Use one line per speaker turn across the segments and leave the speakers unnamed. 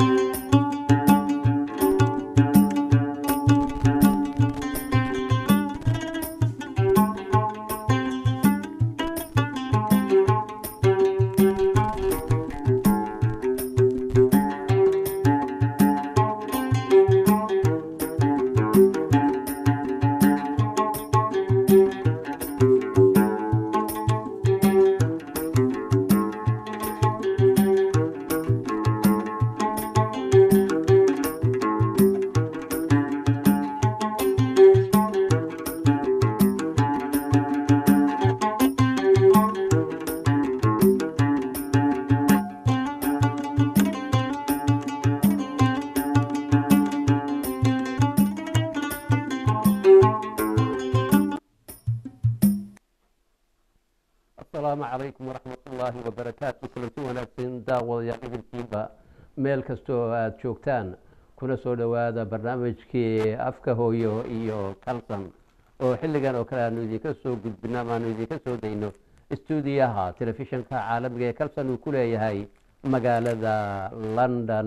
asalaamu calaykum waraxmat ullaahi wabarakaatu kulanti wanaagsan daawadayaal idinkiiba meel kasta oo aada joogtaan kuna soo dhowaada barnaamijkii afka hooyo iyo kalsan oo xilligan oo kale aanu idinka soo gudbino ama aanu idinka soo dayno istuudiyaha telefishinka caalamiga ee kalsan uu ku leeyahay magaalada london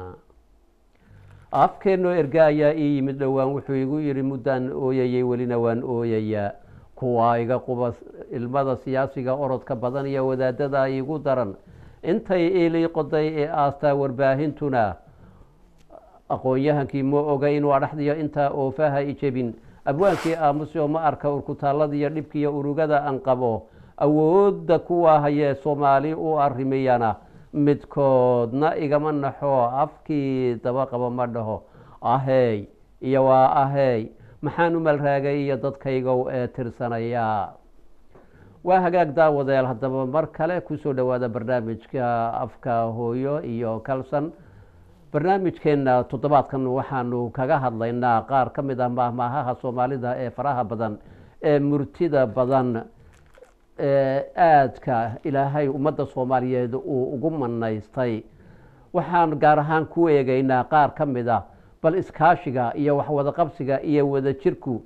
afkeenoo erga ayaa ii yimid dhowaan wuxuu igu yidhi muddaan ooyayay welina waan ooyayaa kuwaa iga quba ilmada siyaasiga orodka badan iyo wadaadada igu daran intay iilii qoday ee aastaa warbaahintuna aqoon-yahankii ma oga inuu adhaxdiyo intaa oofaha i jebin abwaankii aamusyo ma arka urkutaalladiiyo dhibkiiyo urugada aan qabo awoodda kuwa hayee soomaali u arrimiyana midkoodna igama naxo afkii daba qabo ma dhaho ahey iyo waa ahey maxaan u malraagay iyo dadkaygow ee tirsanayaa waa hagaag daawadayaal haddaba mar kale kusoo dhowaada barnaamijka afka hooyo iyo kalsan barnaamijkeenna toddobaadkan waxaanu kaga hadlaynaa qaar ka mid ah mahmaahaha soomaalida ee faraha badan ee murtida badan ee aadka ilaahay ummadda soomaaliyeed uu ugu manaystay waxaan gaar ahaan ku eegaynaa qaar ka mid ah bal iskaashiga iyo waxwada qabsiga iyo wada jirku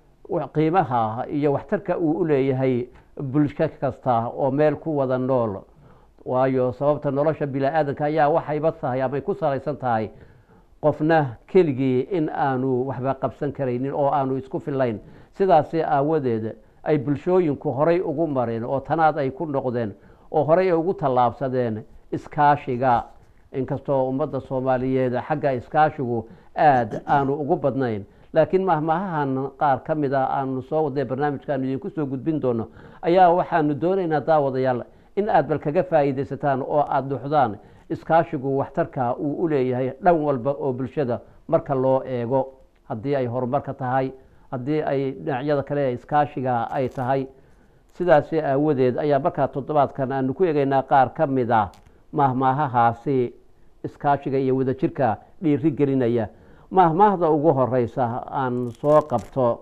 qiimaha iyo waxtarka uu u leeyahay bulsho kasta oo meel ku wada nool waayo sababta nolosha bini-aadanka ayaa waxayba tahay amay ku salaysan tahay qofna keligii in aanu waxba qabsan karaynin oo aanu isku fillayn sidaasi aawadeed ay bulshooyinku horay ugu mareen oo tanaad ay ku noqdeen oo horay ay ugu tallaabsadeen iskaashiga inkastoo ummadda soomaaliyeed xagga iskaashigu aada aanu ugu badnayn laakiin mahmaahahan qaar ka mid a aanu soo wadee barnaamijkaanu idinku soo gudbin doono ayaa waxaanu doonaynaa daawadayaal in aad bal kaga faa'iidaysataan oo aada dhuxdaan iskaashigu waxtarka uu u leeyahay dhan walba oo bulshada marka loo eego haddii ay horumarka tahay haddii ay dhinacyada kale ee iskaashiga ay tahay sidaasi aawadeed ayaa markaa toddobaadkan aanu ku eegaynaa qaar ka mid a mahmaahahaasi iskaashiga iyo wadajirka dhiiri gelinaya mahmaahda ugu horeysa aan soo qabto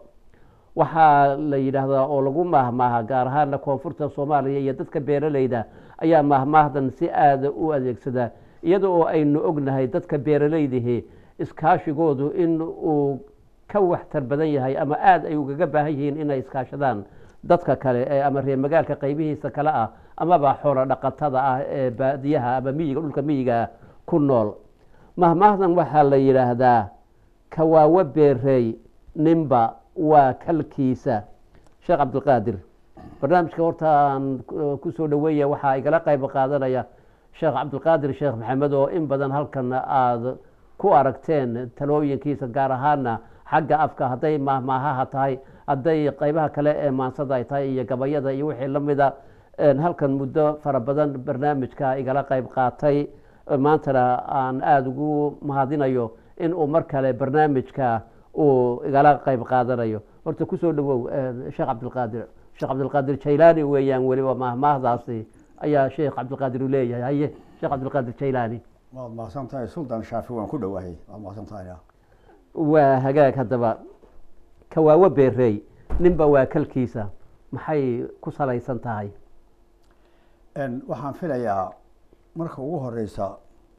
waxaa la yidhaahdaa oo lagu mahmaaha gaar ahaana koonfurta soomaaliya iyo dadka beeraleyda ayaa mahmaahdan si aada u adeegsada iyada oo aynu ognahay dadka beeraleydihi iskaashigoodu in uu ka waxtar badan yahay ama aada ay ugaga baahan yihiin inay iskaashadaan dadka kale ee ama reer magaalka qaybihiisa kale ah amaba xoolo dhaqatada ah ee baadiyaha ama miyiga dhulka miyiga ku nool mahmaahdan waxaa la yidhaahdaa kawaawo beerey ninba waa kalkiisa sheekh cabdilqaadir barnaamijka horta aan kusoo dhaweeya waxaa igala qayb qaadanaya sheekh cabdilqaadir sheekh maxamed oo in badan halkan aada ku aragteen talooyinkiisa gaar ahaana xagga afka hadday mahmaahaha tahay hadday qaybaha kale ee maansada ay tahay iyo gabayada iyo wixii la mida halkan muddo fara badan barnaamijka igala qayb qaatay maantana aan aada ugu mahadinayo in uu mar kale barnaamijka uu igala qayb qaadanayo horta kusoo dhawow sheekh cabdilqaadir sheekh cabdilqaadir jaylaani weeyaan weliba mahmaahdaasi ayaa sheekh cabdilqaadir u leeyahay haye sheekh cabdilqaadir jaylaani
waad mahadsan tahay suldan shaafi waan ku dhowahay waad mahadsan tahay
waa hagaag haddaba kawaawo beerey ninba waa kalkiisa maxay ku salaysan tahay
waxaan filayaa marka ugu horeysa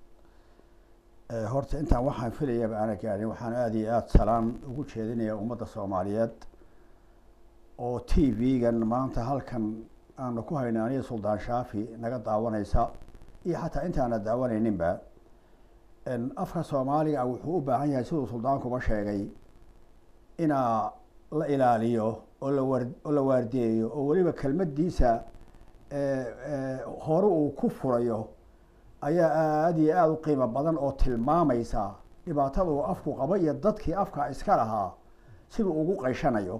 horta intaan waxaan filayaba aana gaarin waxaan aada iyo aada salaan ugu jeedinaya ummadda soomaaliyeed oo t v-gan maanta halkan aanu ku hayno aniga suldaan shaafi naga daawanaysa iyo xataa intaana daawanayninba afka soomaaliga wuxuu u baahan yahay siduu suldaankuba sheegay inaa la ilaaliyo oo lawar oo la waardeeyo oo weliba kelmadiisa hore uu ku furayo ayaa aada iyo aada u qiimo badan oo tilmaamaysa dhibaatada uu afku qabo iyo dadkii afka iska lahaa siduu ugu qayshanayo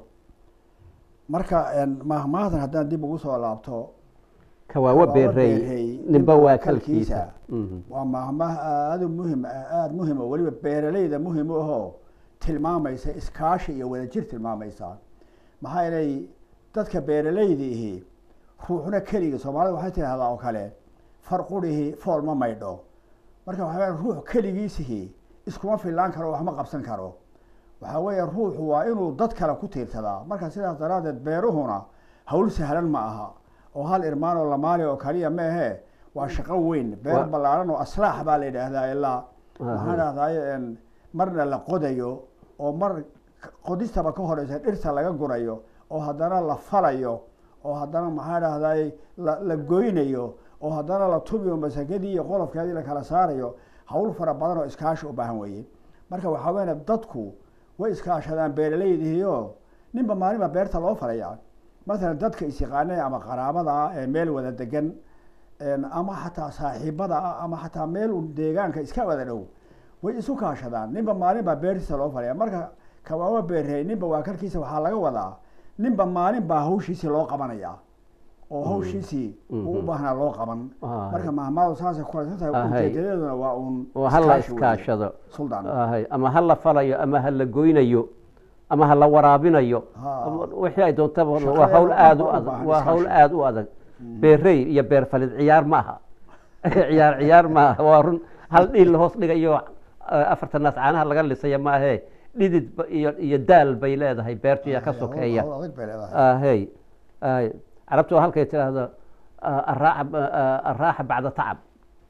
marka mahmaadan haddaan dib ugu soo laabto
kawaawo beerey ninba waa kalkiisa
waa mahmaah aada muhim aada muhim oo weliba beeraleyda muhim u ahoo tilmaamaysa iskaashi iyo wadajir tilmaamaysa maxaa yeelay dadka beeraleyda ihi ruuxna keligii soomaalida waxay tidhahdaa oo kale far qurihi fool ma maydho marka waxaa ruux keligiisihi iskuma fillaan karo waxma qabsan karo waxaa weeye ruuxu waa inuu dad kale ku tiirsadaa marka sidaas daraaddeed beeruhuna hawl sahlan ma aha oo hal irmaan oo lamaali oo kaliya ma ahee waa shaqo weyn beer ballaaran oo aslaax baa la yidhaahdaa ilaa waxaan dhahdaay marna la qodayo oo mar qodistaba ka horeysa dhirta laga gurayo oo haddana la falayo oo haddana maxaa dhahdaay la goynayo oo haddana la tubiyo masakadii iyo qolofkeedii la kala saarayo hawl fara badan oo iskaashi u baahan weeye marka waxaa weya dadku way iskaashadaan beeraleydihiio ninba maalinba beerta loo falayaa masalan dadka isyaqaanee ama qaraabada ah ee meel wada degan ama xataa saaxiibada ah ama xataa meel deegaanka iska wada dhow way isu kaashadaan ninba maalinba beertiisa loo falaya marka kawaaba beerey ninba waa karkiisa waxaa laga wadaa ninba maalin baa hawshiisii loo qabanaya oo hawshiisii uu u baahnaa loo qaban marka mahmaadu saasay kulaysan tahay ujeedadeeduna waa uun
hala iskaashado
suldaan
ama ha la falayo ama ha la goynayo ama ha la waraabinayo wixii ay doontaba waa hawl aada u adag waa hawl aada u adag beerey iyo beer falid ciyaar ma aha ciyaar ciyaar ma aha waa run hal dhiil la hoos dhigayo afartan naas caanaha laga lisaya ma ahee dhidid iyo iyo daal bay leedahay beertiya ka sokeeya hay hay carabtu waa halkay tidhaahdo araaxa bacda tacab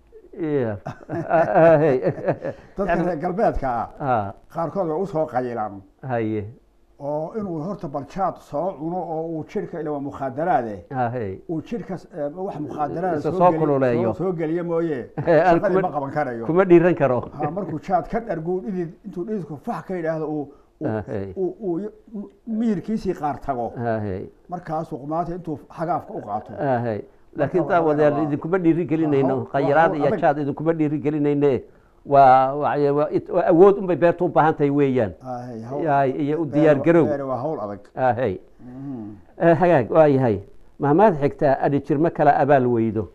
dadka reer galbeedka ah qaarkood way usoo qayilaan
haye
oo inuu horta baljaad soo cuno oo uu jirka ila waa mukhaadaraade
haye
uu jirka wax mukhaadaraada
Isa soo kululeeyo.
soo geliyo mooye
aan
shaqadii
kuma-
ma qaban karayo
kuma dhiiran karo
ha markuu jaad ka dharguu dhidid intuu dhididku fax ka yidhaahdo uu uu-
Haye.
uu uu miyirkiisii qaar tago
haye
markaasuu qumaata intuu xagaafka u qaato
haye laakiin
Marka
taa
waxaa
wadaal
waa-
idinkuma dhiiri gelinayno
waa hawl-
khayraad
waa
iyo
hawl
jaad idinkuma dhiiri gelinayne waa waa- waa it- waa awood unbay beertu u baahan tahay weeyaan
Haye, hawl-
Haye, iyo u
beer-
diyaar garow
beer waa hawl adag
haye
Mhm.
Eh, hagaag waa yahay mahmaad xigtaa adhi jirmo kala abaal weydo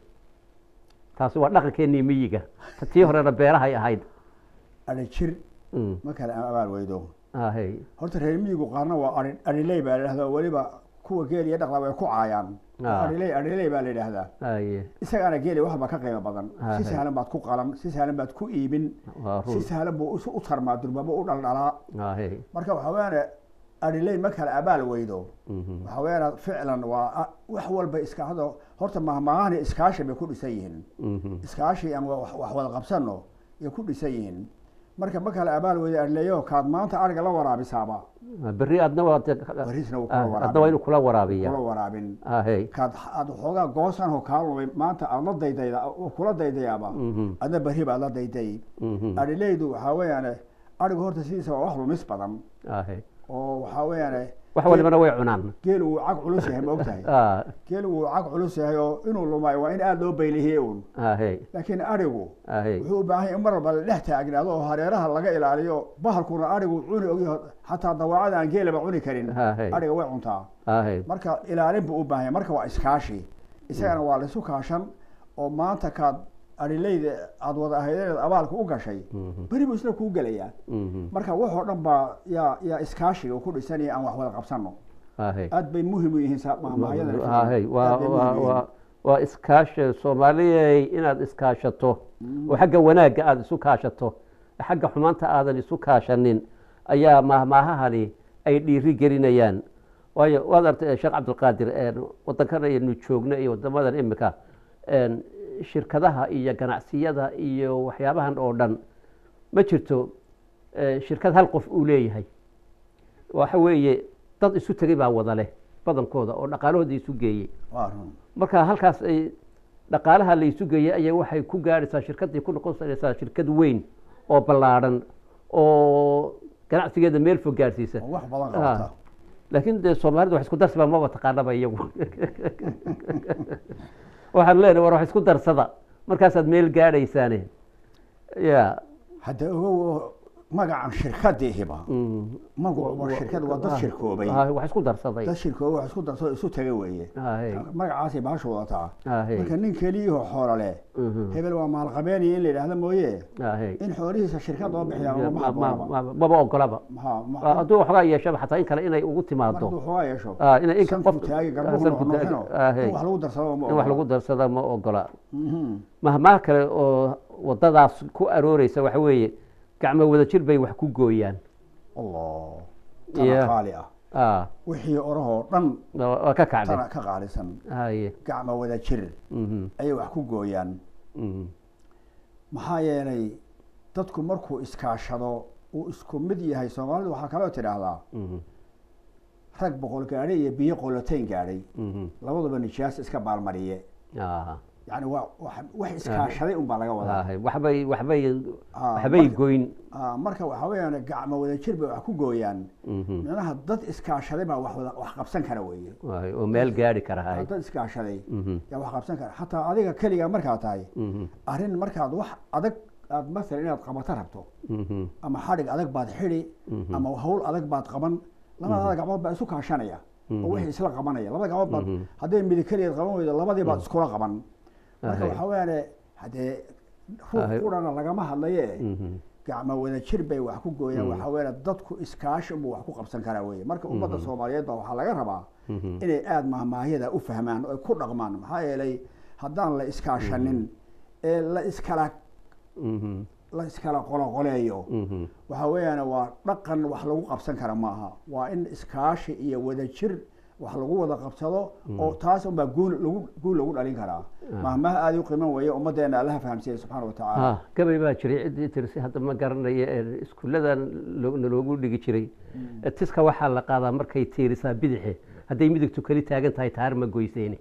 taasi waa dhaqankeenii miyiga tii horena beerahay ahayd
adhi jir
Mm,
ma kale abaal weydo
haye
horta reer miyigu qaarna waa ari adhiley baa la yidhahdaa weliba kuwa geel iyo dhaqda way ku caayaan
Ah.
adhiley adhiley baa la yidhaahdaa
haye
isagaana geeli waxba ka qiimo badan
Ah,
si
hey.
sahlan baad ku qalan si sahlan baad ku iibin
waa
si
run
sahlan buu isu- u tarmaa durbabo u dhaldhalaa
haye
marka waxaa weyaane adhiley ma kale abaal weydo
mhm,
waxaa weyaane ficlan waa a- wax walba iska hado horta mahmaahani iskaashi bay ku dhisan yihiin
mhm,
iskaashi aan wax wax wada qabsano iyo ku dhisan yihiin marka ma kale abaal weydo adhileyo kaad maanta ariga la waraabisaaba
berri adna waa de-
barisna wuu kula
ah, adna waa
waraabin
inuu kula waraabiya
kula waraabin
haye
kaad aad waxoogaa goosan oo kaa lumay maanta aad la daydayda oo kula daydayaaba
mhm,
adna berri baad la dayday
mhm,
adhileydu waxaa weeyaane arigu horta sidiisa waa wax lumis badan
haye
oo waxaa weeyaane
wax walibana way cunaan
geel wuu cag culus yahay ma ogtahay
Ah,
geel wuu cag culus yahay oo inuu lumaayo waa in aada loo baylihiye uun
haye
laakiin arigu
haye
wuxuu u baahan yahay in mar walba la dhex taagnaado oo hareeraha laga ilaaliyo bahalkuna arigu cuni ogyaho xataa dawaacada aan geelaba cuni karin
haye
ariga way cuntaa
haye
marka ilaalin buu u baahan yahay marka waa iskaashi isagana waa laisu kaashan oo maanta kaad adhileyda aada wada ahaydeed abaalka u gashay
mhm,
beri buu isna kuu gelayaa
mhm,
marka waxoo dhan baa yaa yaa iskaashiga ku dhisanaya aan wax wada qabsano
haye
aad bay muhim u yihiin sa- mahmaahyadan
hahay waa
Aad bay muhim
waa
u yihiin.
waa waa iskaashi soomaaliyey inaad iskaashato oo xagga wanaagga aada isu kaashato xagga xumaanta aadan isu kaashanin ayaa mahmaahahani ay dhiiri gelinayaan waayo waad artay sheekh cabdilqaadir wadankan aynu joogno iyo wadamadan imika shirkadaha iyo ganacsiyada iyo waxyaabahan oo dhan ma jirto eh, shirkad hal qof uu leeyahay waxa weeye dad isu tegay baa wada leh badankooda oo dhaqaalahooda isu geeyey
waa run
marka halkaas ay dhaqaalaha la isu geeyey ayaa waxay ku gaadhaysaa shirkaddii ku noqonaysaa shirkad weyn oo ballaadhan oo ganacsigeeda meel fog gaadhsiisa
oo wax badan
Ah.
qabata
laakiin dee soomaalida wax isku darsiba maba taqaanaba iyagu waxaan leenahay war wax isku darsada markaasaad meel gaadhaysaane ya
hadda ogow magacan shirkadiihiba
mm.
magacu waa shirkad waa dad shirkoobay
Ah, wax isku darsaday
dad shirkoobay wax isku darso isu taga weeye
Ahe,
magacaasay baasha wadataa
ahe,
marka nin keliyahoo xoolo leh
mhm,
hebel waa maalqabeeniya in la yidhaahdo mooye
ahe.
in xoolihiisa shirkad loo bixiyaa
Ma-
ma
ma-
habboonaba
ma- maba ogolaba
Ma- ma-
Ah, hadduu waxoogaa yeeshaba xataa in kale inay ugu
mar
timaado
hadduu xoogaa yeesho
Ah, inay in
sanku
qof-
taagi
ah,
garbuhu
sanku taagi,
noqnoqino
ahe.
in wax lagu darsado ma
in wax
ogola.
lagu darsada ma ogola
Mhm.
mahmaah kale oo wadadaas ku arooreysa waxa weeye gacmo wada jir bay wax ku gooyaan
allah
Yeah.
tana qaali ah
Ah,
wixii orahoo dhan
waa waa ka kacday
tana ka qaalisan
haye
gacma wada jir
mhm,
ayay wax ku gooyaan
mhm,
maxaa yeelay dadku markuu iskaashado uu isku mid yahay soomaalidu waxaa kaloo tidhaahdaa
mhm,
rag boqol gaadhay iyo biyo qolotayn gaadhay
mhm.
labaduba nijaas iska baalmariye
Ah,
yani waa wax- wax iskaashaday unbaa laga wadaa
haye. waxbay waxbay
Ah,
waxbay
marka-
goyn
ah, marka waxaa weeyaan gacmo wada jir bay wax ku gooyaan
Mhm,
micnaha dad iskaashaday baa wax wada wax qabsan kara weeye
haye, oo meel gaadhi kara haye
dad iskaashaday
Mhm,
yaa wax qabsan kara xataa adiga keligaa markaa tahay
mhm,
arrin markaad wax adag aad masalan inaad qabato rabto
mhm,
ama xadhig adag baad xidhi
Mhm.
ama hawl adag baad qaban labada gacmood baa isu kaashanaya oo wixii isla qabanaya labada gacmood baad
Mhm.
hadday midig keligeed qaban weydo labadii baad iskula qaban marka
Ahay.
waxaa weyaane haddee ruux
Ahay.
qurana lagama hadlaye
mhm,
gacmo wada jir bay wax ku gooyaan
Mhm.
waxaa weyaane dadku iskaashi unbuu wax ku qabsan karaa weye marka ummadda soomaaliyeed baa waxaa laga rabaa
mhm.
inay aada mahmaahiyada u fahmaan oo ay ku dhaqmaan maxaa yeelay haddaan la iskaashanin ee la iskala
Mhm,
la iskala qoloqoleeyo
mhm.
waxaa weeyaan waa dhaqan wax lagu qabsan kara maaha waa in iskaashi iyo wadajir wax lagu wada qabsado oo taas unbaa guul lagu guul lagu dhalin karaa mahmaha aada u qiiman weeye ummaddeena allaha fahamsiiya subxaana wa tacaala
Ah, gabay baa jiray ciddii tirsi hadda ma garanaya ee iskuulladan loo- naloogu dhigi jiray Eh, tiska waxaa la qaadaa markay tiirisaa bidixe hadday midigtu keli taagan tahay taar ma goyseyne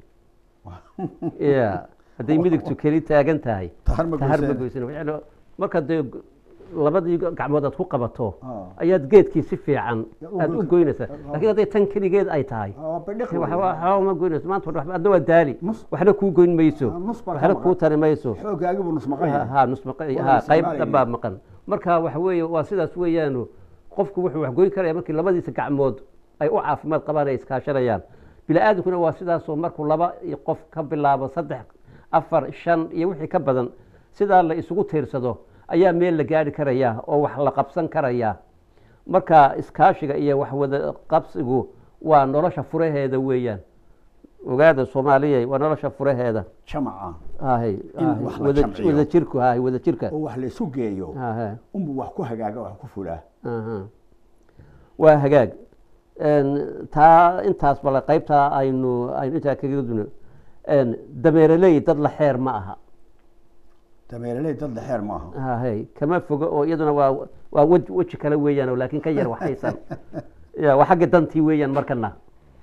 ya hadday midigtu keli taagan tahay
Taar ma
taar ma
goyseyne.
goyseyne Yacni marka dee g- labadii gacmood aad ku qabato
Ah.
ayaad geedkii si fiican
Ya, u
aad u
goyn-
goynaysaa
Ah.
laakiin hadday tan keligeed ay tahay
waa bidhiq
wax-
weeye.
wax- waxba ma goynayso maanta waxba- adna waa daali
Nus-
waxna kuu goyn mayso
Ah, nus baa ka
waxna
maqan.
kuu tari mayso
xooggaagi buu nusmaqan
ha
yahay
ha nus maqa-
Waa
ha
la
qayb
isticmaalaya.
dhanbaa maqan marka waxa weeye waa sidaas weeyaano qofku wuxuu wax goyn karaya markii labadiisa gacmood ay u caafimaad qabaan ay iskaashanayaan bini-aadamkuna waa sidaasoo markuu laba iyo qof ka bilaabo saddex afar shan iyo wixii ka badan sidaa la isugu tiirsado ayaa meel la gaari karaya oo wax la qabsan karaya marka iskaashiga iyo wax wada qabsigu waa nolosha furaheeda weeyaan ogaada soomaaliya waa nolosha furaheeda
jamaca
ahay
In
ahay,
wax la
wada
jamciyo.
wada jirku ahay wada jirka
oo wax laysu geeyo
ahay
unbuu wax ku hagaaga wax ku fulaa
aha. waa hagaag En, taa intaas bale qaybtaa aynu aynu intaa kaga duno En, dameereley dad la xeer ma aha
dameereley dad dhexeer maaha
ahay kama fogo oo iyaduna waa waa wej weji kale weeyaan oo laakiin ka yar waxaysan ya waa xagga dantii weeyaan markana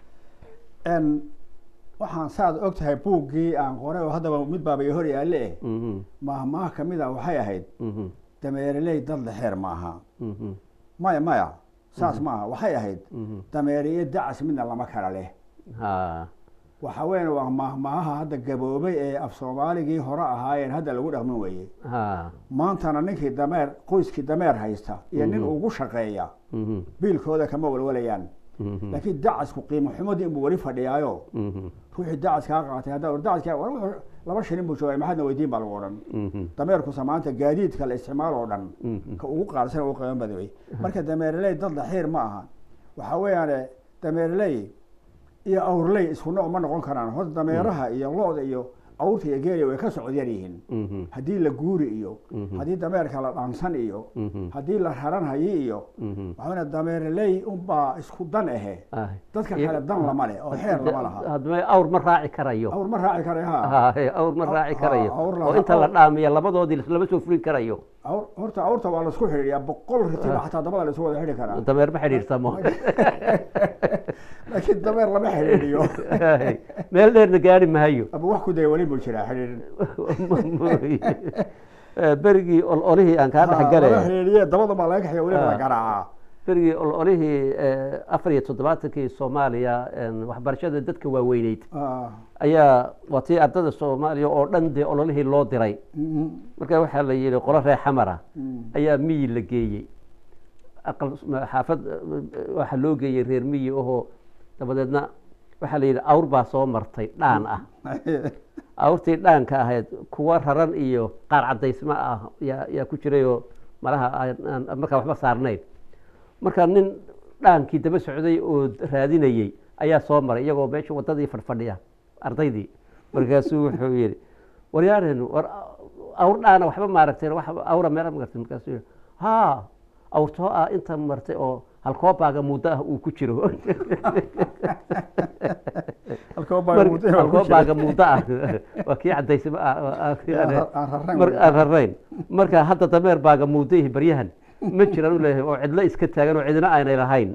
n waxaan saad og tahay buuggii aan qoray oo haddaba mid baabay hor yaalle eh
Mhm,
mahmaha ka mid a waxay ahayd
mhm,
dameereley dad dhexeer maaha
mhm,
maya maya saas maaha waxay ahayd
mhm.
dameere iyo dacas midna lama kala leh
Ha,
waxa weyan waa mahmahaha hadda gaboobay ee af soomaaligii hore ahaayeen hadda lagu dhaqmin weeye
ha,
maantana ninkii dameer qoyskii dameer haysta iyo nin
Mhm.
ugu shaqeeya
mhm,
biilkooda kama walwalayaan
mhm,
laakiin dacasku qiimo xumadii inbuu weli fadhiyaayo
mhm,
ruuxii dacas kaa qaatay hadda war dacaskaa war wuxuu laba shilin buu joogay maxaadna weydiin baa lagu odhan
mhm,
dameerkusa maanta gaadiidka la isticmaal oo dhan
mhm.
ka ugu qaalisan ugu qiimo badan wey marka dameereley dad dhaxiir ma aha waxaa weeyaane dameereley iyo awrley isku nooc ma noqon karaan horta dameeraha iyo lo-da iyo awrta iyo geeliya way ka socod yar yihiin
Mhm,
haddii la guuri iyo
Mhm.
haddii dameerka la dhaansan iyo
mhm,
haddii la raran hayi iyo
mhm.
waxaa weya dameereley unbaa isku dan ahe
Ahay.
dadka
Iyo-
kale dan lama leh oo xeer lama laha
haddaba awr ma raaci karayo
awr ma raaci kara ha
Haye, awr ma raaci
Ha,
karayo
awr la-
oo inta la
awr-
dhaamiya labadoodii lama soo fulin karayo
awr horta awrta waa laisku xidhiidhiyaa boqol ritiba xataa dabada la isu wada xidhi karaa
dameer ma xidhiirsamo
laakiin dameer lama xidhiidhiyo
Haye, meel dheerna gaari maayo
ama wax ku daya weli buu jiraa xidhiidhin
Eh, berigii ololihii aan kaa
Ha,
dhexgale
laga xiriiriye dabada baa laga kaxeeya weliba la
Ah.
garaacaa
berigii ololihii eh, afar iyo toddobaatankii soomaaliya en, waxbarashada dadka waaweyneyd
Ah,
ayaa waa tii ardada soomaaliya oo dhan dee ololihii loo diray
mhm,
marka waxaa la yidhi qolo reer xamara
mhm.
ayaa miyi la geeyey aqal xaafad eh, waxaa loo geeyey reer miyi ahoo dabadeedna waxaa la yidhi awr baa soo martay dhaan ah awrtii dhaanka ahayd kuwa raran iyo qaar cadaysma ah yaa yaa ku jirayoo malaha aan- aan markaa waxba saarnayn marka nin dhaankii daba socday oo raadinayey ayaa soo maray iyagoo meesha wadadii fadhfadhiya ardaydii markaasuu wuxuu yidhi waryaareen war awr dhaana waxba maaragteen wax awra meela magartay markaasuu yidhi haa awrtoo ah inta martay oo halkoobaaga muddo ah uu ku jiro
halkoo baa muddo inuu ku jiro.
halkoobaaga muddo ah waa kii cadaysma ah oo ah-
Aan- aan rarayn
mar
wey.
aan rarayn marka hadda dameer baaga muudayihi baryahan ma jiraan u leeyahay oo cidlo iska taagan oo cidina aanay lahayn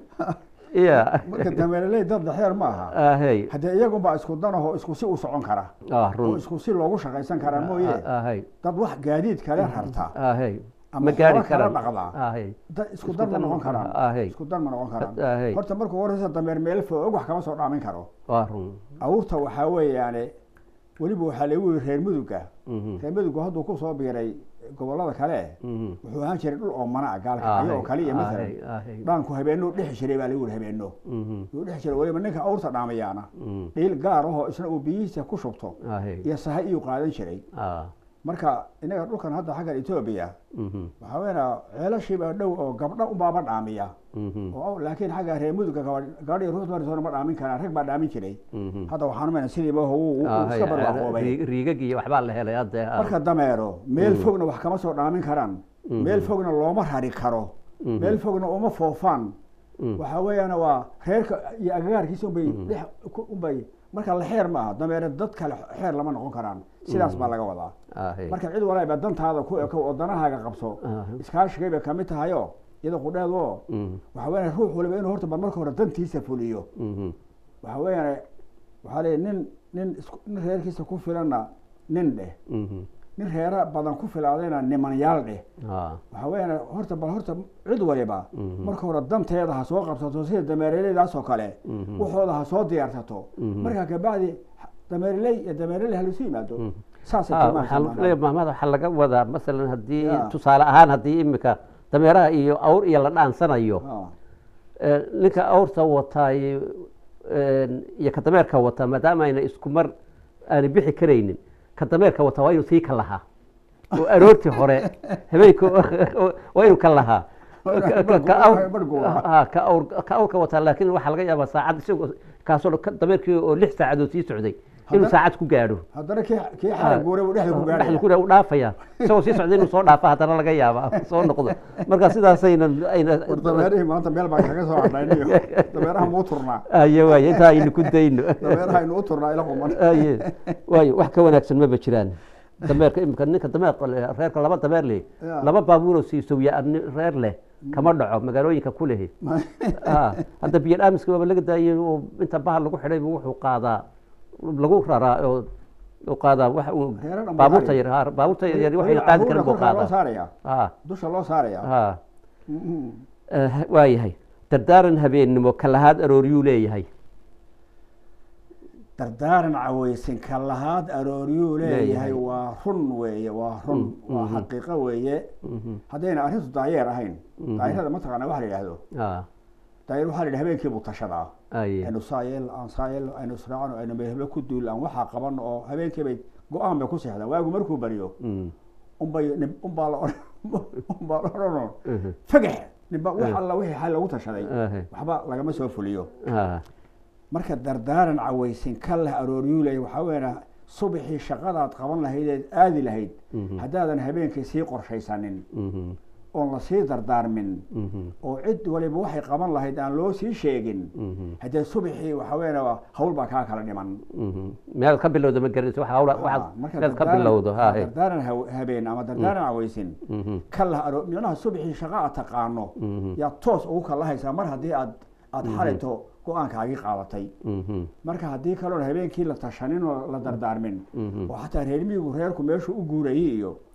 iya
marka dameereley dad daxeer ma aha
ahey
haddee iyagunbaa isku danahoo isku si u socon kara
ah
oo
run
isku si loogu shaqaysan karaa mooye
ahey
dad wax gaadiid kale rarta
ahey
Ama
ma gaari
xoolo kala
karaan
dhaqdaa.
ahey
dad isku
Isku
dan ma
dan
noqon
ma-
karaan
ahey.
isku dan ma noqon karaan
ahey
horta markuu horeysa dameer meel foog wax kama soo dhaamin karo
waa run
awurta waxaa weeyaane weliba waxaa lagu yiri reer muduga
Mhm,
reer mudugu hadduu kusoo biiray gobolada kale
mhm.
wuxuu ahaan jiray dhul oo mana ah gaalka ayagoo
Ahey,
kaliya maalan
ahey, ahey.
dhaanku habeenuu dhexi jiray baa lagu yiri habeeno
Mhm,
yuu dhexi jiray weliba ninka awurta dhaamayaana
mhm.
dhiil gaar ahoo isna uu biyihiisa ku shubto
ahey
iyo sahay iyuu qaadan jiray
ah
marka inaga dhulkan hadda xaggan etoobiya
mhm,
waxaa weynaa ceelashiiba dhow oo gabdho unbaaba dhaamiya
mhm,
oo laakiin xagga reer muduga gabadhii ruux marisoona ma dhaamin karaan rag baa dhaamin jiray
mhm.
hadda waxaan umayna sidiiba wuu wuu
Ahey,
iska barwaaqoobay
ri- riigagii iyo waxbaa la helay hadde ah.
marka dameero meel fogna wax kama soo dhaamin karaan meel fogna looma rari karo
Mhm.
meel fogna uma foofaan
Mm.
waxaa weeyaan waa reerka iyo agagaarkiisa unbay dhex ku- unbay marka la xeer maaha dameere dad kale xeer lama noqon karaan sidaas baa laga wadaa
ahey
marka cid walaaba dantaada ku eko oo danahaaga qabso
Ahey.
iskaashigay bay kamid tahayo iyada qudheedo
Mhm,
waxaa weeyaan ruux waliba inuu horta bal marka hore dantiisa fuliyo
mhm.
waxaa weeyaan waxaa leeyahay nin nin isku nin reerkiisa ku filanna nin dheh
Mhm.
nin reera badan ku filaadayna nimanyaal dheh
Ah,
waxaa weeyaan horta bal horta cid waliba
Mhm.
marka hore danteeda ha soo qabsato sida dameereleydaas oo kale
Mhm.
waxooda ha soo diyaarsato
Mhm.
markaa kabacdi dameereley iyo dameereley halisu yimaado
Mhm.
saasay
ah,
tilmaanaysaa
waxaan
macnaha.
leeyahay maamada waxaa laga wadaa masalan haddii
Ya.
tusaale ahaan haddii imika dameeraha iyo awr iyo la dhaansanayo
Ah,
eh, ninka awrta wataay iyo ka dameerka wataa maadaama ayna isku mar aanay bixi karaynin ka dameerka wataa waa inuu sii ka lahaa oo aroortii hore habeenka waa inuu ka lahaa Ka- ka- ka awr-
Barhgu waa.
ha, ka awr- ka awrka wataa laakiin waxaa laga yaabaa saacad isagoo kaasoo dhan ka- dameerkii oo lix saacadood sii socday inuu
Hadda-
saacad ku gaadho
haddana kii kii xala guuray buu dhexda ku
dhexda
gaadhaya
ku u dhaafaya isagoo sii socda inuu soo dhaafa haddana laga yaaba soo noqdo marka sidaasayna ayna
war dameerihii maanta meel baan kaga soo hadhnayniyo dameeraha muu turnaa
aye waaye intaa aynu ku dayno
dameeraha aynu u turnaa ila quman
aye waayo wax ka wanaagsan maba jiraan dameerka imika ninka dameer reerka laba dameer leh
Ya.
laba baabuuroo siisowiya reer leh kama dhaco magaalooyinka ku lehi Ah, hadda biyo dhaamiska waaba laga daayay oo inta bahal lagu xidhay buu wuxuu qaadaa lagu raraa oo oo qaadaa wax uu
Reero dhan buu
baabuurta
qaadi.
yar ha, baabuurta yar yar waxay qaadi karin buu
loo
qaadaa
saaraya
ha
dusha loo saaraya
ha
Mhm.
Eh, waayahay dardaaran habeennimo kalahaad arooryuu leeyahay
dardaaran caweysin ka lahaad arooryuu leeyahay
Leeyahay.
waa run weeye waa run waa
mhm.
xaqiiqo weeye
Mhm.
haddayna arrintu daayeer ahayn
Mhm.
daayerada mataqaana waxa la yidhaahdo
Ah,
daayer waxaa la yidhi habeenkii buu tashadaa
aye
aynu saayeel aan saayeel aynu israacno aynu meelheblo ku duul aan waxaa qaban oo habeenkii bay go-aan bay ku seexdaan waagu markuu baryo
Mm.
unbay nin- unbaa la odhan unbaa la odhanoo
Mhm.
fagax ninba wax alla wixii xal lagu tashaday
Ahe.
waxba lagama soo fuliyo
Ah,
marka dardaaran caweysin ka leh arooryuuley waxaa weeyaan subaxii shaqadaad qaban lahaydeed aadi lahayd
Mhm.
haddaadan habeenkii sii qorshaysanin
mhm.
oon la sii dardaarmin
Mhm.
oo cid waliba waxay qaban lahayd aan loo sii sheegin
Mhm.
haddee subaxii waxaa weeyaan hawl baa kaa kala dhiman
Mhm. meel ka bilowda ma garanayso waxa hawla
Ah,
waxaad
marka
meel ka
dardaaran-
bilowdo ha he.
dardaaran haw- habeen ama dardaaran caweysin
Mhm.
ka lah aro micnaha subaxii shaqa aad taqaano
Mhm.
yaa toos ugu kalahaysaa mar haddii aad aad xalayto go-aankaagii qaadatay
Mhm.
marka haddii kaloon habeenkii la tashanin oo la dardaarmin
Mhm.
oo xataa reer miyigu reerku meeshuu u guurayay iyo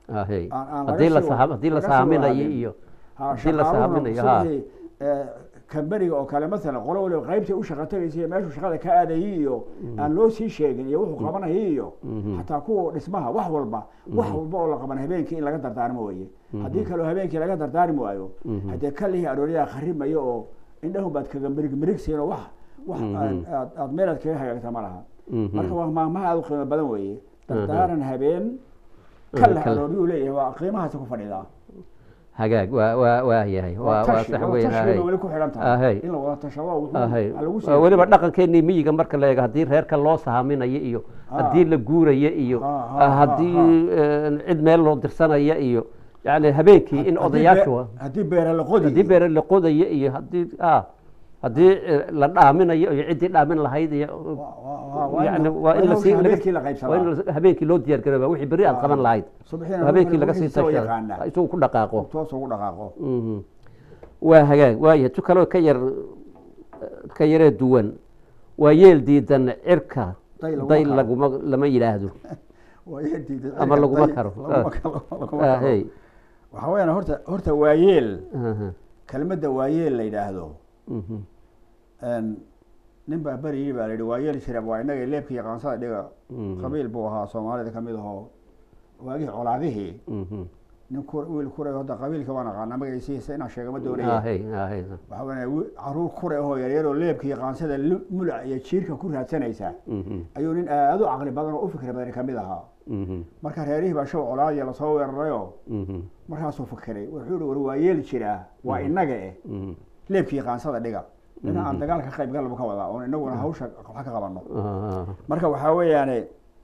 ahey
aan- aan laga
haddii la
sii
saha-
wa-
haddii la
laga sii
saaminayo
wadaagin.
iyo
Ha,
haddii la
shaqaaluhuna
saaminayo ha
subixii, eh, kamberiga oo kale masalan qolo waliba qaybtay u shaqa tagaysay iyo meeshuu shaqada ka aadayay iyo aan loo sii sheegin iyo wuxuu qabanayay iyo
Mhm.
xataa kuwa dhismaha wax walba wax walba oo la qaban habeenkii in laga dardaarmo weye haddii kaloo habeenkii laga dardaarmi waayo
Mhm.
haddee kalihii arooryaha kharimayo oo indhahun baad kaga mirig mirigsiin oo wax wax aad- aad aad meelaad kaga hagaagta ma laha
Mhm.
marka waa maamaha aad u qiimo badan weeye dardaaran habeen ka
Mhm,
leh
kal-
arooryuu leeyahay waa qiimahaasi ku fadhidaa
hagaag waa waa waa yahay waa waa
tashi
sax
wada
weyn
tashiga
ahey
weli ku xidhan
Ahey.
tahay in la wada tashado wuxuu
ahey
ha lagu
Waa
sii
weliba dhaqankeenii miyiga marka la eego haddii reerka loo sahaaminayo iyo
Ah.
haddii la guurayo iyo
Ah, ah, ah,
haddii eh, cid meel loo dirsanaya iyo yani habeenkii in
Haddii
odayaashu
bee- haddii beere la qodi
haddii beere la qodayo iyo haddii ah haddii eh, la dhaaminayo iyo ciddii dhaamin lahayd iyo yani waa in lasii
habeenkii la
waa in
qaybsadaa
la- habeenkii loo diyaar garooba wixii berri aad qaban lahayd
subaxiina
habeenkii laga sii
soo
tashada
yaqaana
isagu ku dhaqaaqo
toos ugu dhaqaaqo
Mhm. waa hagaag waayahay tu kaloo ka yar ka yaree duwan waa yeel diidan cirka
Day laguma
day
karo.
laguma lama yidhaahdo
Waa yeel diiday.
Ama laguma
Day-
karo.
laguma
Ah.
karo, laguma
Ah,
karo.
hey.
waxaa weeyaan horta horta waayeel
Aha.
kelmadda waayeel la yidhaahdo
Mhm.
een, nin baa beri yidhi baa la yidhi waayeel shirab waa inaga leebka iyo qaansada dhiga
Mhm.
qabiil buu ahaa soomaalida kamid ahoo waagihii colaadihii
Mhm.
nin ku wiil kuray hadda qabiilka waan aqaana magaciisiisa inaan sheega ma
Ah,
doonaya
hey, ah, hey.
waxaa weeye wi- caruur kure ahoo yaryaroo leebka iyo qaansada lu- mulac iyo jiirka ku raadsanaysa
Mhm.
ayuu nin aad u caqli badan oo u fikri badan kamid ahaa
Mhm.
marka reerihii baa show colaadiya lasoo weerarayoo
Mhm.
markaasuu fikiray wuxuu yihi war waa yeeli jiraa waa inaga eh
Mhm.
leebkii qaansada dhiga ina aan dagaal ka qayb galba ka wadaa oon inaguna hawsha wax ka qabano
Ah,
marka waxaa weeyaane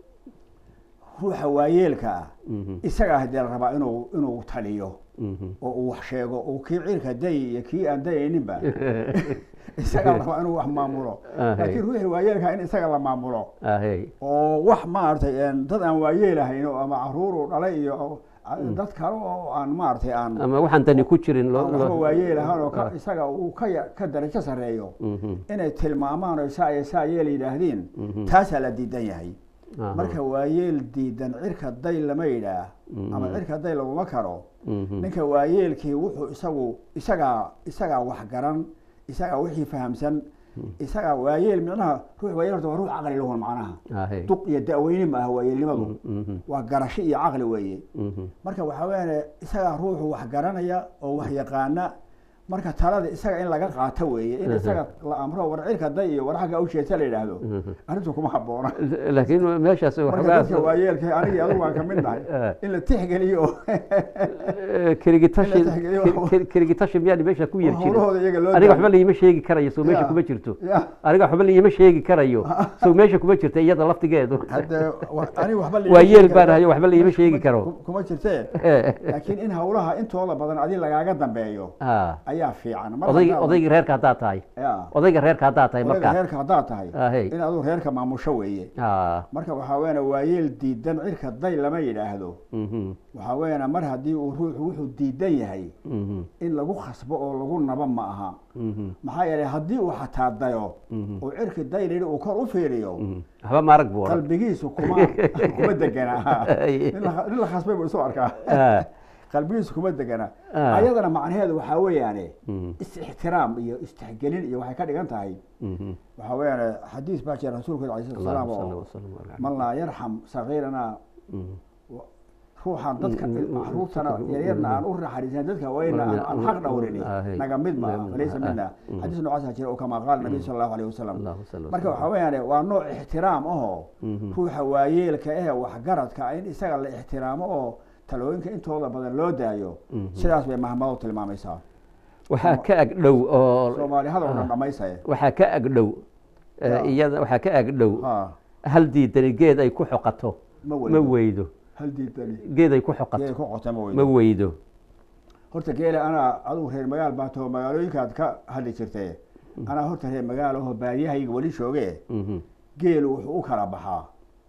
ruuxa waayeelka ah
mhm.
isagaa hadee la rabaa inuu inuu taliyo
Mhm.
oo uu wax sheego oo kii ciilka day iyo kii aan dayayninba isagaa la rabaa inuu wax maamulo
Ah, hey.
laakiin ruuxii waayeelka in isaga la maamulo
Ah, hey.
oo wax maaragtay een, dad aan waayeelahayn oo ama caruur uu dhalay iyo oo- dad kale oo aan maaragtay aan
ama waxaan dani ku jirin loo-
aan waxba
loo-
waayeelahaan oo ka-
Ah.
isaga uu ka ya- ka darajo sarreeyo
Mhm.
inay tilmaamaan oo saa iyo saa yeel yidhaahdiin
Mhm.
taasaa la diidan yahay
Aha.
marka waayeel diidan cirka day lama yidhaah ama
Mhm.
cirka day laguma karo
Mhm.
ninka waayeelkii wuxuu isagu isagaa isagaa wax garan isagaa wixii fahamsan isagaa waayeel micnaha ruux waayeel horta waa ruux caqli lahun macnaha
Ah, hey.
duq iyo da'weyne ma aha waayeelnimadu
Mhm.
waa garasho iyo caqli weeye
Mhm.
marka waxaa weeyaan isagaa ruuxu wax garanaya oo wax yaqaana marka talada isaga in laga qaato weeye in isaga la amro war cirka day iyo war xagga ujeeta la yidhaahdo
Mhm.
arrintu kuma haboona
laakiin meeshaas
marka
waxoogaa
dadka waayeelka anigii adigu waan kamid nahay
Ah.
in la tixgeliyo oo
Eh, keligitashi
In la tixgeliyo.
ke- ke- keligitashi miyaan meesha ku yar jirin
howlahooda iyaga loo
aniga
daayo.
waxba liima sheegi karayo soo meesha
Ya.
kuma jirto
ya
aniga waxba liima sheegi karayo soo meesha kuma jirta iyada laftigeedu
hadde wa- aniga waxba liima
waa
sheegi
yeel
karo.
baan hayo waxba liima sheegi
Kuma-
karo
kuma jirtee
Eh,
laakiin in hawlaha intooda badan adi lagaaga dambeeyo
ah,
ayaa fiican Mar
odayg
haddaad-
odayga reerka haddaad tahay
ya
odayga reerka haddaad tahay
odayga
marka
reerka haddaad tahay
Ah, hey.
in aduu reerka maamusho weeye
Ah,
marka waxaa weeyaan waayeel diidan cirka day lama yidhaahdo
mhm,
waxaa weeyaan mar haddii uu ruuxu wuxuu diidan yahay
mhm,
in lagu khasbo oo lagu naba ma aha
mhm,
maxaa yeelay haddii uu xataa dayo
mhm,
oo cirki daylidhi uu kor u fiiriyo
mhm. waxba maarag buu odhan
qalbigiisu kuma kuma degana nin la- nin la khasbay buu isu arkaa
Ah,
qalbigiisu kuma degana
Ah.
ayadana macnaheedu waxaa weeyaane
mhm,
is-ixtiraam iyo istixgelin iyo waxay ka dhigan tahay
mhm.
waxaa weeyaan xadiis baa jira rasuulka alayhi salatu wasalaam
Allahumma salli
oo
wa sallim ala Muhammad.
man laa yarxam sagiirana
Mhm.
ruuxan dadka
Mm, mm,
caruurtana
mm,
yaryarna
mm,
aan u naxariisan dadka wayna aan aan xaq dhowrini
Ah, hey.
naga mid ma
Mm,
falaysa
ah,
mina
mm.
xadiis noocaasa jira oo kama qaala nabiy sala allahu alayhi wasalam
Allahumma salli wa
marka
sallim.
waxaa weeyaan waa nooc ixtiraam ahoo
Mhm.
ruuxa waayeelka eh waxgaradka in isaga la ixtiraamo oo talooyinka intooda badan loo daayo
Mhm.
sidaas bay mahmado tilmaamaysaa
waxaa ka ag dhow oo
soomaali hadal dhan dhamaysaya
waxaa ka ag dhow eh,
Ya.
iyada waxaa ka ag dhow
ha
hal diidani geed ay ku xoqato
ma
ma
weydo
weydo
hal diidani
geed ay ku
geela
xoqato
ku qota ma
ma
weydo
weydo
horta geela anaa adigu reer magaal baa taho magaalooyinkaad ka hadli jirtee anaa horta reer magaal aho baadiyahayga weli jooge
Mhm,
geelu wuxuu u kala baxaa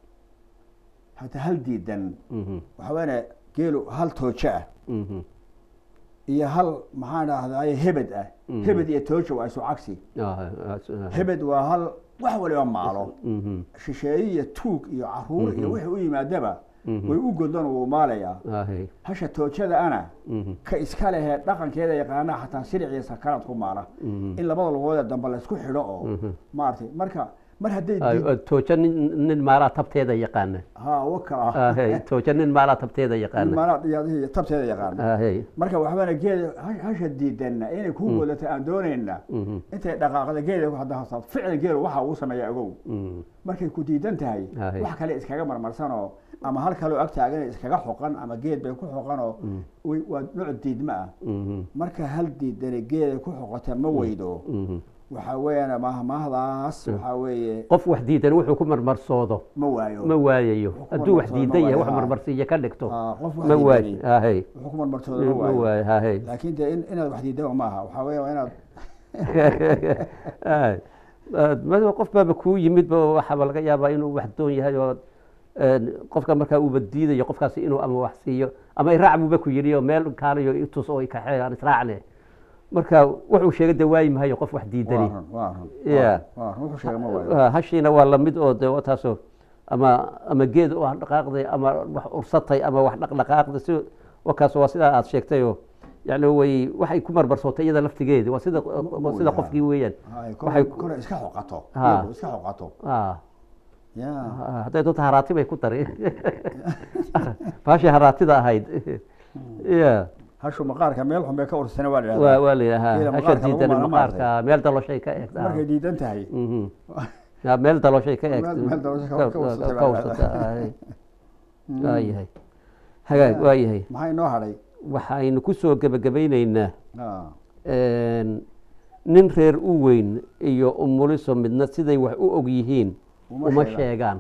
hata hal diidan
mhm,
waxaa weeyaan geelu hal toojo ah
mhm.
iyo hal maxaan dhahdaye hebed ah
Mhm.
hebed iyo toojo waa isu cagsi
Ah, ah, ah,
hebed waa hal wax waliba maalo
mhm,
shisheeye iyo tuug iyo caruur iyo
Mhm.
wixii u yimaadaba
Mhm.
way u godon wuu maalayaa
ahay
hasha toojada ana
Mhm.
ka iska lehee dhaqankeeda yaqaana xataa siriciisa kanaad ku maala
Mhm.
in labada lugood ee dambe laysku xidho oo
Mhm.
maaragtay marka mar hadday
Ay,
diid-
oo tooja nin nin maalaa tabteeda yaqaana
ha waka ah
ahay tooja nin maalaa tabteeda yaqaana
maala iyo tabteeda yaqaana
ahay
marka waxbana geeda hash- hasha diidanna inay kuu godato aan doonayna
Mhm.
intay dhaqaaqda geeda ku hadda hasaad ficil geelu waxa uu sameeya ogow
Mhm.
markay ku diidan tahay
Ahay.
wax kale iskaga marmarsanoo ama hal kaloo ag taagan iskaga xoqan ama geed bay ku xoqanoo way- waa nooc diidma ah
Mhm.
marka hal diidani geeda ku xoqota ma weydo
Mhm.
waxaa weeyaan mahmahdaas waxaa weeye
qof wax diidan wuxuu ku marmarsoodo
ma waayo
ma waayayo
ku
hadduu wax
marmarsoodo
diidan
ma
yahay
waayo,
wax
haa.
marmarsiiyo ka dhigto
Ah, qof wax
ma waayo
diidani
ahay
wuxuu ku marmarsoodo ma
ma
waayo
waayo ahay
laakiin dee in- inaad wax diidaba maaha waxaa weeye waa inaad
Aay. Aad- ma- qof baaba kuu yimid ba waxaaba laga yaabaa inuu wax doon yahay oo een, qofka markaa uuba diidayo qofkaasi inuu ama wax siiyo ama iraac buuba ku yidhi oo meel kaalayo itus oo ikaxee aan israacne marka wuxuu sheegay de waayi mahayo qof wax
waa
diidani
run waa run
Yeah.
waa run wuxuu sheega ma waayo
Ah, hashiina waa lamid oo de taasoo ama ama geed u dhaqaaqday ama wax ursatay ama wax dhaqdhaqaaqday si wakaas waa sidaa aad sheegtayoo yani way waxay ku marmarsootay iyada laftigeedi waa sida waa sida
yahay.
qofkii weeyaan
Ay,
waxay
kole kole iska xoqato
Ha.
iyadu iska xoqato
ah
ya
Ah, hadday doonto haraati bay ku dari baashii haraatida ahayd ya
hashu maqaarka meel xun bay ka ursana waa la
waa
yidhahdaa
waa la yidhahaa
Geela
hasha
maqaarka lagu
diidan
maala
maqaarka meel daloshay ka eegtaa
markay diidan tahay
Mhm. Ya, meel daloshay ka
Meel-
eegta
meel daloshay ka- ka ursatay baa
ka
la
ursata ay. waayahay hagaag waayahay
maxaa inoo hadhay
waxaynu ku soo gebagabaynaynaa
Ah,
een, nin reer u weyn iyo umuliso midna siday wax u og yihiin
uma
uma
sheegaan.
sheegaan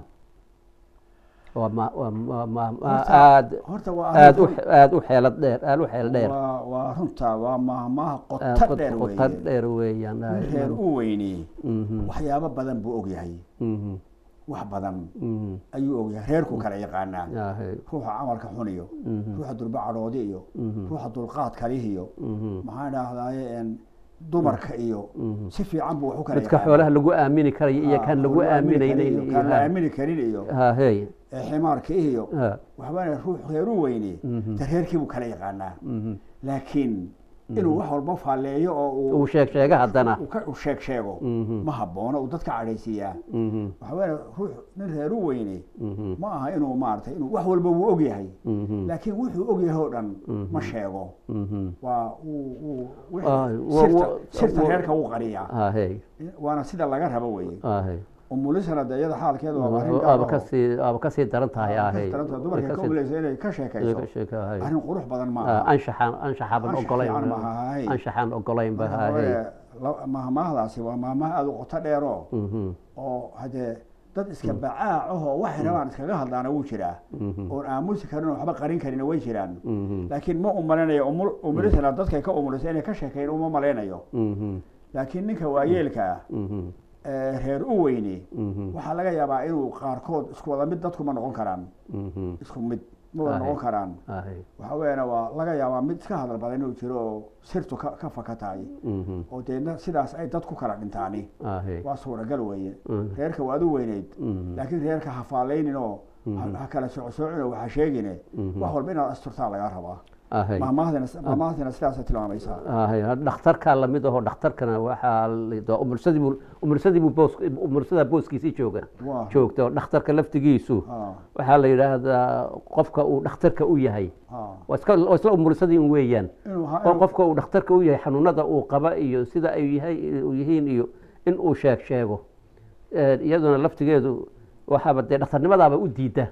waa ma waa ma ma ma
Horta-
aad
horta waa
aad u
arrin-
aad u xeelad dheer aad u xeel dheer
waa waa runta waa mahmaha
Aad
qoto
qod-
dheer
qoto
weeye
dheer weeyaan
nin reer u weyni
Mhm,
waxyaabo badan buu og yahay
mhm,
wax badan
mhm.
ayuu og yahay reerku kala yaqaanaa
Yahay,
ruuxa camalka xun iyo
mhm,
ruuxa dulba cadhoodi iyo
mhm,
ruuxa dulqaad kalihi iyo
mhm,
maxaan idhahdaaye een, dumarka iyo
mhm.
si fiican buu wax u kala
midka
yaqaanaa.
xoolaha lagu aamini karayo iyo
Ah,
kan lagu
lagu aamini karin
aaminaynin
iyo kan la aamini karin iyo
hahey
ee ximaarka iyo
ha,
waxbaana ruux reer u weyni
mhm,
de reerkii buu kala yaqaanaa
mhm.
laakiin inuu wax walba faalleeyo oo uu
uu sheeg sheega haddana
uu ka uu sheeg sheego
Mhm,
ma habboona uu dadka cadhaysiiyaa
mhm,
waxa weeye ruux nin reer u weyni
mhm,
ma aha inuu maaragtay inuu wax walba wuu og yahay
mhm,
laakiin wuxuu og yahay oo dhan
Mhm.
ma sheego
mhm.
waa uu uu wixii
Ah, wa-
sirta
wa-
sirta
wa-
reerka wuu qariyaa
hahey
waana sida laga rabo weeye
hahey
umulisana de iyada xaalkeedu waa arrin gaar
aaba
ah oo-
kasii aaba kasii daran tahay
Ah,
ahey
taranta dumarka ka umuleysa inay ka sheekayso arrin qurux badan ma aha
anshaxaan anshaxaaban
Anshax
ogolayn
fiican ma aha, hay.
anshaxaan ogolayn ba
Marka
ahey
hore, la- mahmaahdaasi waa mahmaah aada u qoto dheero
Mhm,
oo hadee dad iska bacaac ahoo waxay rabaan iskaga hadlaana wuu jiraa
mhm,
oon aamusi karin oo waxba qarin karin way jiraan
mhm,
laakiin ma umalinayo umulisana dadkay ka umulisa inay ka sheekeyn uma malaynayo
mhm,
laakiin ninka waayeelka ah
mhm,
ee reer u weyni
mhm,
waxaa laga yaabaa inuu qaarkood isku wada mid dadku ma noqon karaan
mhm,
isku mid ma wada
Ahe.
noqon karaan
ahey,
waxa weeyana waa laga yaabaa mid iska hadal badan inuu jiro oo sirtu ka ka faka tahay
mhm,
oo deedna sidaas ay dad ku kala dhintaani
ahey,
waa suuragal weeye
mhm,
reerka waad u weyneyd
mhm,
laakiin reerka ha faallaynin oo ha-
Mhm.
ha kala socosoocino waxa sheegine
Mhm.
wax walba inaad asturtaa lagaa rabaa
ahey.
mahmaahdina mahmaahdina sidaasay tilmaamaysaa
ahey, dhakhtarkaa lamid ahoo dhakhtarkana waxaa la- umulsadiibuu umulsadiibuu boos umulsada booskiisii jooga
waa
joogta oo dhakhtarka laftigiisu
ha
waxaa la yidhaahdaa qofka uu dhakhtarka u yahay
ha
waa iska waa isla umulsadii un weeyaan
inuu ha-
oo
inuu-
qofka uu dhakhtarka u yahay xanuunada uu qaba iyo sida ay yahay u yihiin iyo in uu sheeg sheego Eh, iyaduna laftigeedu waxaaba dee dhakhtarnimadaaba u diida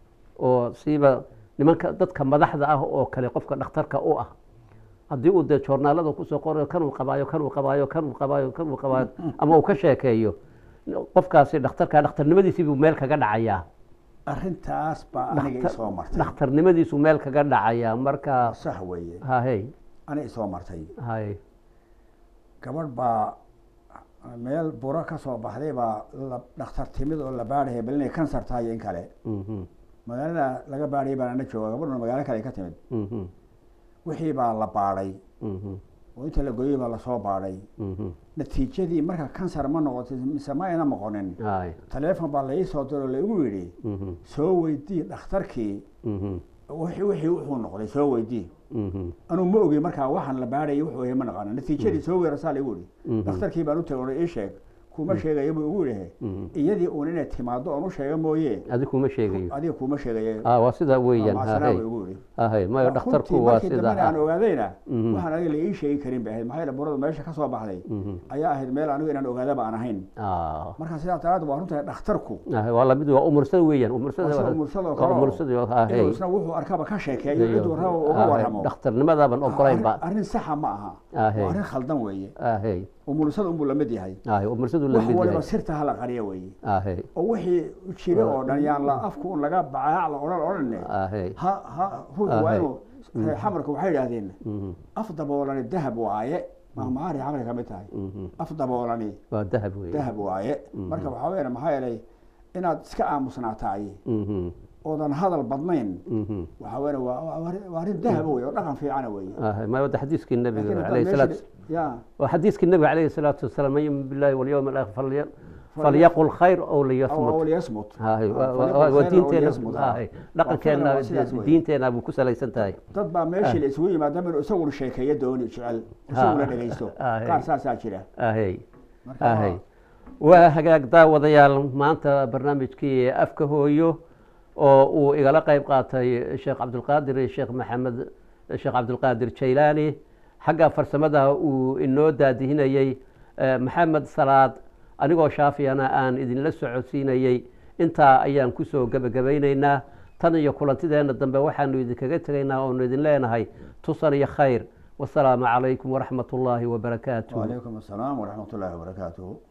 oo siiba nimanka dadka madaxda ah oo kale qofka dhakhtarka u ah haddii uu dee joornaalada kusoo qorayo kanuu qabaayo kanuu qabaayo kanuu qabaayo kanuu qabaayo ama uu ka sheekeeyo qofkaasi dhakhtarka dhakhtarnimadiisii buu meel kaga dhacayaa
arrintaas baa aniga
Dhakhtar-
isoo martay
dhakhtarnimadiisu meel kaga dhacayaa marka
sax weeye
hahey
aniga isoo martay
hay
gabadh baa meel buro ka soo baxday baa la dhakhtar timid oo la baadhaya bal inay kansar tahay iyo in kale
Mhm,
magaalada laga baadhayay baan ana jooga gabadhuna magaalo kale ay ka timid
mhm,
wixii baa la baadhay
mhm,
oo inta la gooyey baa lasoo baadhay
mhm,
natiijadii marka kansar ma noqotay mise ma ayna noqonin
hay,
taleefon baa lai soo diro laigu yidhi
mhm,
soo weydii dhakhtarkii
mhm,
wixii wixii wuxuu noqday soo weydii
mhm,
anuu ma ogi markaa waxaan la baadhayay wuxuu yahay ma naqaano natiijadii soo weerasaa laigu yidhi
Mhm.
dhakhtarkii baan u tagay oo ii sheeg kuma sheegayo buu igu yidhi
mhm.
iyadii uun inay timaado oon u sheega mooye
adi kuma sheegayo
adiga kuma sheegaye
ah waa sidaa weeyaan
macsanaa
hahay
buu igu yidhi
hahay mayo
runtii
dhakhtarku waa
markii dambena aan
sidaa
ogaadayna
Mhm.
waxaan adiga la ii sheegi karin bay ahayd maxaa yeele burada meesha ka soo baxday
Mhm.
ayaa ahayd meel anigu inaan ogaadaba aan ahayn
ah
marka sidaa daraaddeed waa runtahay dhakhtarku
hahay waa lamid waa umursada weeyaan umursada
waa sida
waa-
umursada oo
waa
kale oo
umursada hahay
inuu isna wuxuu arkaba ka sheekeeyo ciduu raba uga warramo
dhakhtarnimadaaban ogolaynba
arrin- arrin saxa ma aha
Ahe.
waa arrin khaldan weeye
hahay
umursada unbuu lamid yahay
hahay umursadu
wax
lamid
waliba
yahay
sirta hala qariya weeye
hahay
oo wixii jira oo dhan yaan la afku un laga bacaac la odhan odhanne
hahay
ha ha ruuxu waa
Ahe.
inuu reer xamarka waxay idhaahdeen
mhm,
af daboolani dahab waaye mahmaari xamarka ka mid tahay
mhm.
af daboolani
waa dahab weeye
dahab waaye marka waxaa weeye maxaa yeelay inaad iska aamusnaataay
Mhm,
oodan hadal badnayn
mhm.
waxaa weeye waa waa arrin- waa arrin dahaba wey oo dhaqan fiicana weeye
hahay ma wada xadiiskii
laakiin
nabiga
haddaad
alayhi
meesha
salaatu
ya
وحديث النبي عليه الصلاة والسلام من يؤمن بالله واليوم الآخر فلي... فليقل خير أو
أو
ليصمت
أو ليصمت
هاي
آه، فليقل خيرا أو
ودينتنا
ليصمت. آه.
هاي لقن
وفعلا
كان
waa sidaas weeye.
دينتنا أبو كسل يسنتهاي
dad baa meeshii la isugu yimaada inuu isaguna sheekeeyo dooni jecel isaguna dhegeysto qaar
Ah,
saasaa jira
هاي
marka
هاي وهجاك daawadayaal maanta barnaamijkii afka hooyo oo uu igala qayb qaatay sheekh cabdulqaadir iyo sheekh maxamed sheekh cabdulqaadir jaylaani xagga farsamada uu inoo daadihinayey eh, maxamed salaad anigoo shaafiyana aan idinla socodsiinayey intaa ayaan kusoo gebagabaynaynaa tan iyo kulantideenna dambe waxaanu idinkaga tegaynaa oonu idin leenahay tusan iyo khayr wasalaamu calaykum waraxmat ullaahi wabarakaatuh
وعليكم السلام ورحمة الله وبركاته